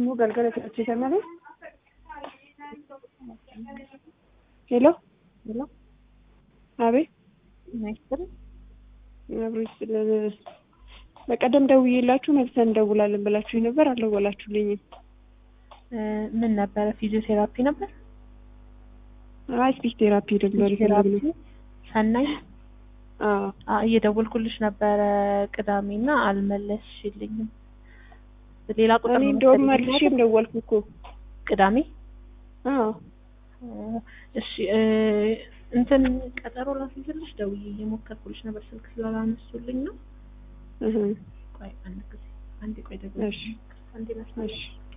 immoo galgala filachiisan malee. ሄሎ ሄሎ አቤት ናይስትር አብሮች በቀደም ደውዬላችሁ መልሰን እንደውላለን ብላችሁ ነበር፣ አልደወላችሁልኝም። ምን ነበረ? ፊዚዮቴራፒ ነበር። አይ ስፒች ቴራፒ ነበር ቴራፒ የፈለግነው። ሰናይ አዎ አ- እየደወልኩልሽ ነበረ ቅዳሜና አልመለስሽልኝም። ሌላ ቁጥር እኔ ነው እንደውም መሰለኝ መልሼም ደወልኩ እኮ። ቅዳሜ አዎ እሺ እ፣ እንትን ቀጠሮ ላስይዝልሽ ደውዬ እየሞከርኩልሽ ነበር ስልክ ስላላነሱልኝ ነው። እህ፣ ቆይ አንድ ጊዜ አንዴ ቆይ ደግሞ እሺ አንዴ መስመር እሺ